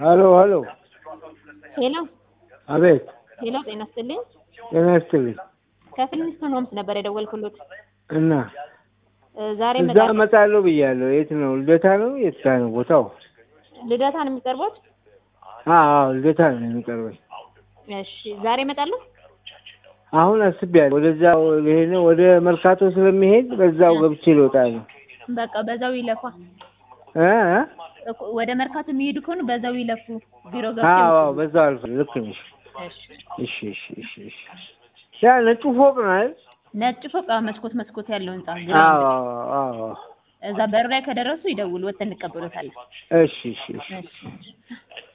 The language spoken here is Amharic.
ሀሎ ሀሎ፣ ሄሎ አቤት። ሄሎ፣ ጤና ይስጥልኝ። ጤና ይስጥልኝ። ከፊልሚስቶን ሆምስ ነበር የደወልኩሎት። እና እ ዛሬ እዛ እመጣለሁ። እመጣለሁ ብያለሁ። የት ነው? ልደታ ነው? የት ጋ ነው ቦታው? ልደታ ነው የሚቀርቡት? አዎ ልደታ ነው የሚቀርበኝ። እሺ፣ ዛሬ እመጣለሁ። አሁን አስቤያለሁ። ወደዛው ልሄድ ነው። ወደ መርካቶ ስለሚሄድ በዛው ገብቼ ልወጣ ነው። በቃ በዛው ይለፋ። እ እ? እኮ ወደ መርካቶ የሚሄዱ ከሆኑ በዛው ይለፉ። ቢሮ ገብቼ አዎ አዎ፣ በዛው አልፍ። ልክ ነሽ። እሺ። እሺ እሺ እሺ እሺ። ያ ነጩ ፎቅ ነው አይደል? ነጭ ፎቅ አዎ፣ መስኮት መስኮት ያለው ህንጻ አዎ ግራውንድ። አዎ አዎ። እዛ በር ላይ ከደረሱ ይደውሉ፣ ወጥተን እንቀበሎታለን። እሺ እሺ እሺ። እሺ